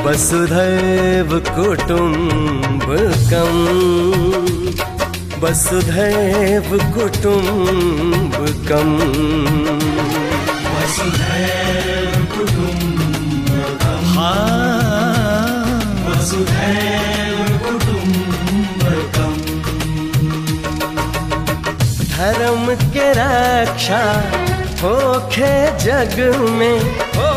वसुधैव कुटुम्बकम् वसुधैव कुटुम्बकम् वसुधैव कुटुम्बकम् वसुधैव कुटुम्बकम् धर्म के रक्षा होखे जग में हो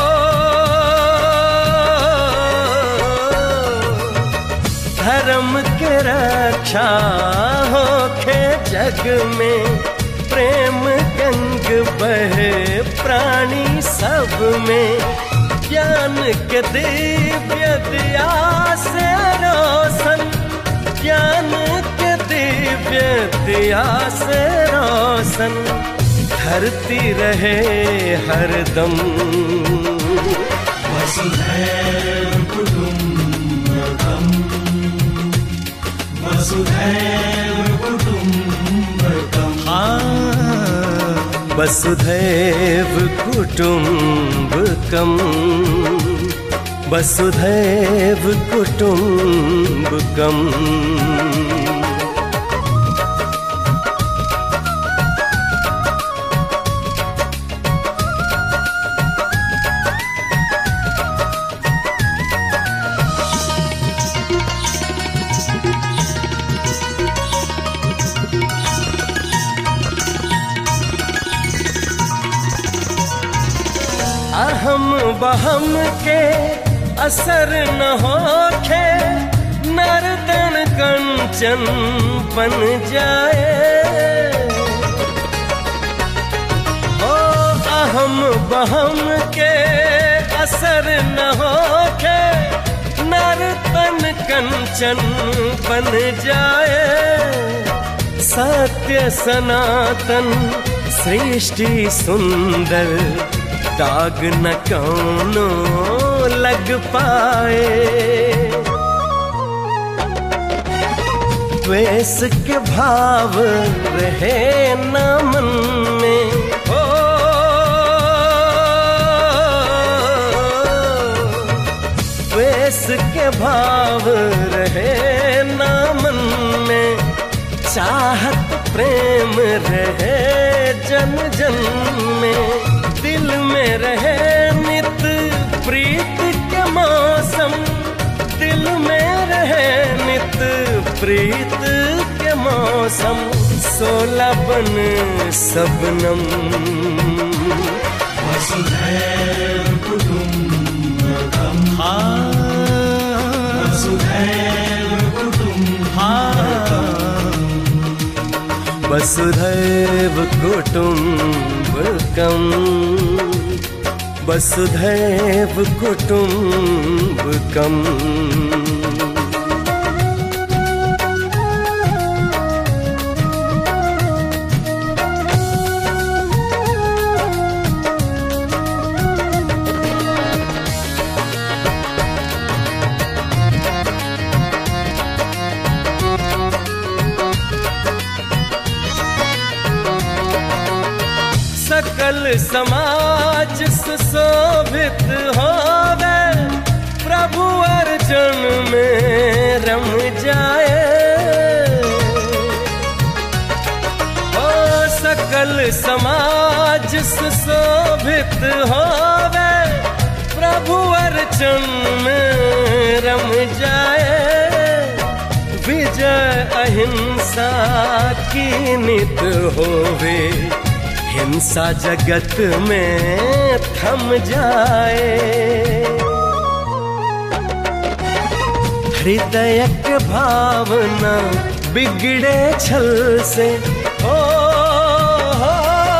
धर्म के रक्षा होखे जग में प्रेम गंग बहे प्राणी सब में ज्ञान के दिव्य दिया से रोशन ज्ञान के दिव्य दिया से रोशन धरती रहे हरदम वसुधैव कुटुम्बकम् वसुधैव कुटुम्बकम् वसुधैव कुटुम्बकम् वसुधैव कुटुम्बकम् अहम बहम के असर न होखे नर्तन कंचन बन जाए ओ अहम बहम के असर न होखे नर्तन कंचन बन जाए सत्य सनातन सृष्टि सुंदर दाग न कौनो लग पाए द्वेष के भाव रहे न मन में हो द्वेष के भाव रहे न मन में चाहत प्रेम रहे जन जन में दिल में रहे नित प्रीत के मौसम दिल में रहे नित प्रीत के मौसम सोलह बन सबनम वसुधैव कुटुम्बकम् वसुधैव कुटुम्बकम् वसुधैव कुटुम्बकम् वसुधैव कुटुम्बकम् सकल समाज सुशोभित होवे प्रभु अर्जुन में रम जाए ओ सकल समाज सुशोभित होवे प्रभु अर्जुन में रम जाए विजय अहिंसा की नित होवे हिंसा जगत में थम जाए हृदय के भावना बिगड़े छल से ओ हो,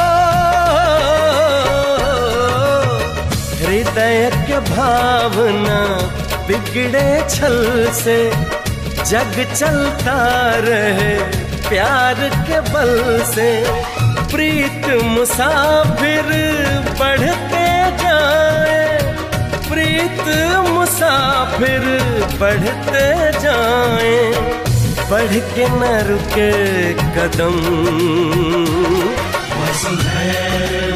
हृदय के भावना बिगड़े छल से जग चलता रहे प्यार के बल से प्रीत मुसाफिर बढ़ते जाए प्रीत मुसाफिर बढ़ते जाए बढ़ के न रुके कदम वसुधैव